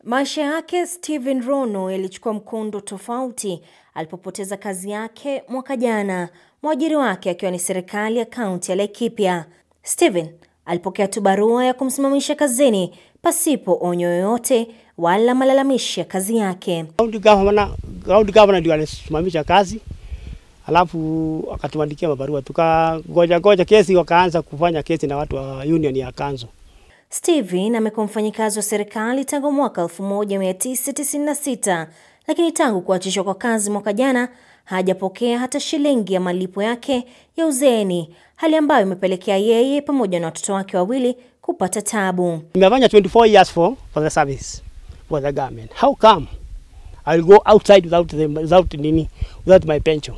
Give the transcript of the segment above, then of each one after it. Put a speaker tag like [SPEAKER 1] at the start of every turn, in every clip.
[SPEAKER 1] Maisha yake Stephen Rono yalichukua mkondo tofauti alipopoteza kazi yake mwaka jana, mwajiri wake akiwa ni serikali ya kaunti ya Laikipia. Stephen alipokea tu barua ya kumsimamisha kazini pasipo onyo yoyote wala malalamishi ya kazi yake.
[SPEAKER 2] County governor, county governor ndio alisimamisha kazi, alafu akatuandikia mabarua, tukagoja goja kesi, wakaanza kufanya kesi na watu wa union ya Kanzo.
[SPEAKER 1] Stephen amekuwa mfanyikazi wa serikali tangu mwaka 1996 lakini tangu kuachishwa kwa kazi mwaka jana hajapokea hata shilingi ya malipo yake ya uzeeni, hali ambayo imepelekea yeye pamoja na watoto wake wawili kupata tabu.
[SPEAKER 2] Nimefanya 24 years for, for the service for the government. How come I will go outside without, the, without, nini, without my pension?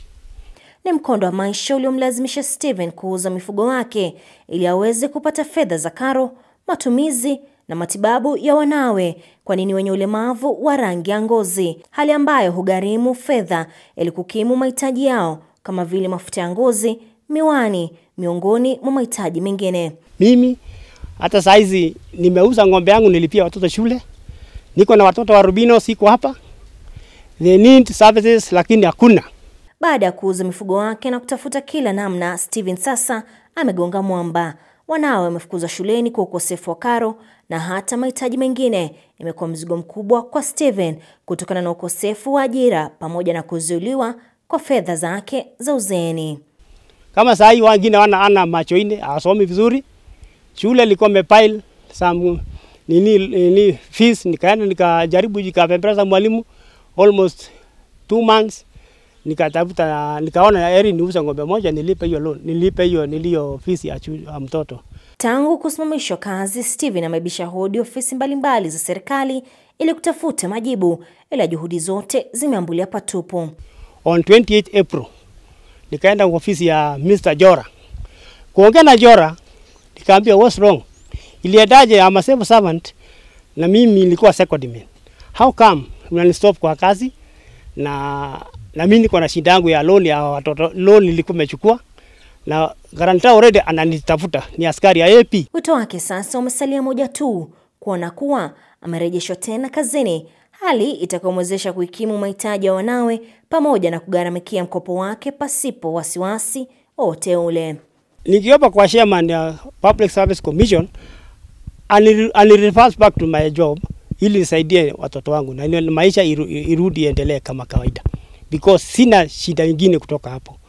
[SPEAKER 1] Ni mkondo wa maisha uliomlazimisha Stephen kuuza mifugo wake ili aweze kupata fedha za karo, matumizi na matibabu ya wanawe, kwani ni wenye ulemavu wa rangi ya ngozi, hali ambayo hugharimu fedha ili kukimu mahitaji yao kama vile mafuta ya ngozi, miwani, miongoni mwa mahitaji mengine.
[SPEAKER 2] Mimi hata saizi nimeuza ng'ombe yangu, nilipia watoto shule, niko na watoto wa rubino, siko hapa, they need services, lakini hakuna.
[SPEAKER 1] Baada ya kuuza mifugo wake na kutafuta kila namna, Steven sasa amegonga mwamba. Wanawe wamefukuzwa shuleni kwa ukosefu wa karo na hata mahitaji mengine. Imekuwa mzigo mkubwa kwa Steven kutokana na ukosefu wa ajira pamoja na kuzuiliwa kwa fedha zake za uzeeni.
[SPEAKER 2] Kama saa hii wengine wana ana macho ine, hawasomi vizuri. Shule ilikuwa imepile some nini, nini fees, nikaenda nikajaribu nikapembeleza mwalimu almost two months nikatafuta nikaona heri niuze ng'ombe moja nilipe hiyo loan, nilipe hiyo niliyo fees ya, chu, ya mtoto.
[SPEAKER 1] Tangu kusimamishwa kazi, Steven amebisha hodi ofisi mbalimbali za serikali ili kutafuta majibu, ila juhudi zote zimeambulia patupu.
[SPEAKER 2] On 28 April nikaenda ofisi ya Mr. Jora kuongea na Jora, nikaambia what's wrong, iliendaje? I'm a civil servant na mimi nilikuwa secondment, how come unanistop kwa kazi na na mimi niko na shida yangu ya loan ya watoto, loan nilikuwa nimechukua na guarantor already ananitafuta, ni askari ya AP.
[SPEAKER 1] Wito wake sasa umesalia moja tu, kuona kuwa amerejeshwa tena kazini, hali itakayomwezesha kuikimu mahitaji ya wanawe pamoja na kugharamikia mkopo wake pasipo wasiwasi wote ule.
[SPEAKER 2] Nikiomba kwa chairman ya Public Service Commission ani reverse back to my job ili nisaidie watoto wangu na maisha iru, irudi endelee kama kawaida because sina shida nyingine kutoka hapo.